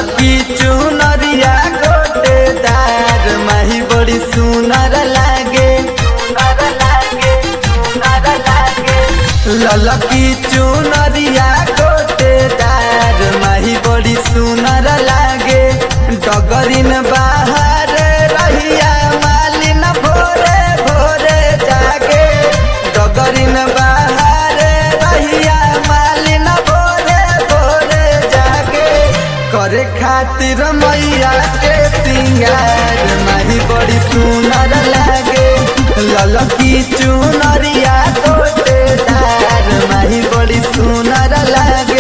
ललकी चुनरिया गोटेदार माही बड़ी सुनर लागे ललकी चुनरिया गोटेदार माही बड़ी सुनर लागे डगरिन बाहर रहिया मालिन भोरे भोरे जागे डगरिन बाहर रहिया मालिन भोरे भोरे जागे करे खातिर मैया के सिंगार माही बड़ी सुनर लागे ललकी चुनरिया गोटेदार माही बड़ी सुनर लागे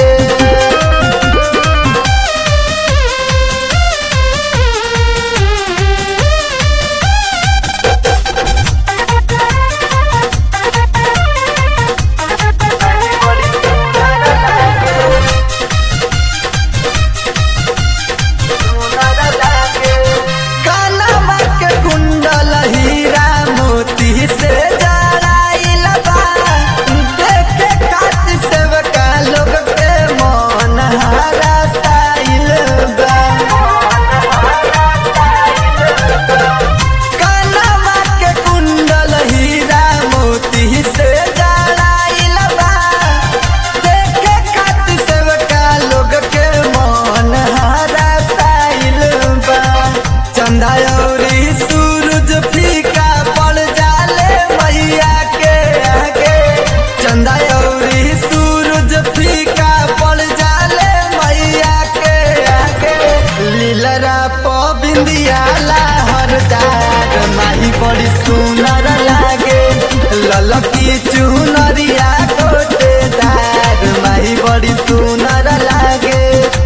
कानवा के कुंडल हीरा मोती से जड़ाइल बा देखे खातिर सेवका लोग के मन हरासाइल बा कानवा के कुंडल हीरा मोती से जड़ाइल बा देखे खातिर सेवका लोग के मन हरासाइल बा चंदा औरी सूरज फीका पड़ जाले मैया के आगे चंदा औरी सूरज फीका पड़ जाले मैया के आगे लीलरा पबिंदिया लहरदार माही बड़ी सुनर लागे ललकी चुनरिया कोटेदार माही बड़ी सुनर लागे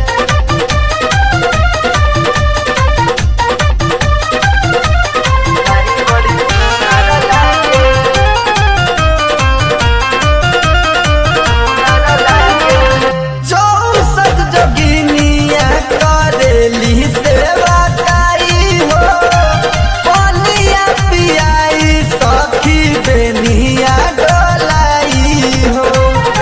चौसठ जोगिनिया करेली सेवा काई हो पनिया पियाई सखी बेनिया डोलाई हो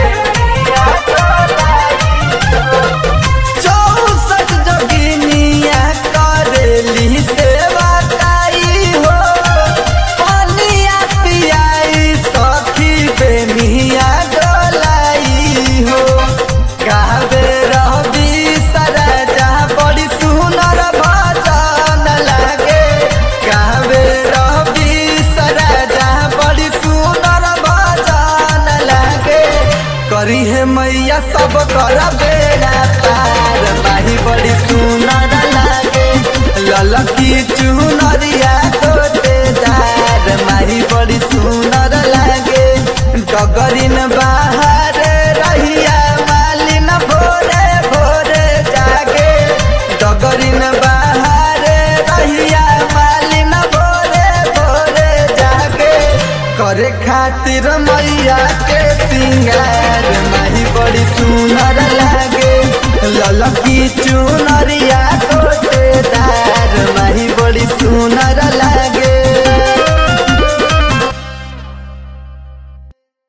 चौसठ जोगिनिया करेली सेवा काई हो पनिया पियाई सखी बेनिया डोलाई हो कहबे रहबी सरजा बड़ी सुनर भजन लागे कहबे रहबी सरजा बड़ी सुनर भजन लागे करी है मैया सब कर बेड़ा पार माही बड़ी सुनर लागे ललकी चुनरिया कोटेदार माही बड़ी सुनर लागे डगरिन बाहर रहिया मालिन भोरे भोरे जागे डगरिन बाहर रहिया मालिन भोरे भोरे जागे करे खातिर मैया के सिंगार माही बड़ी सुनर लागे ललकी चुनरिया कोटेदार माही बड़ी सुनर लागे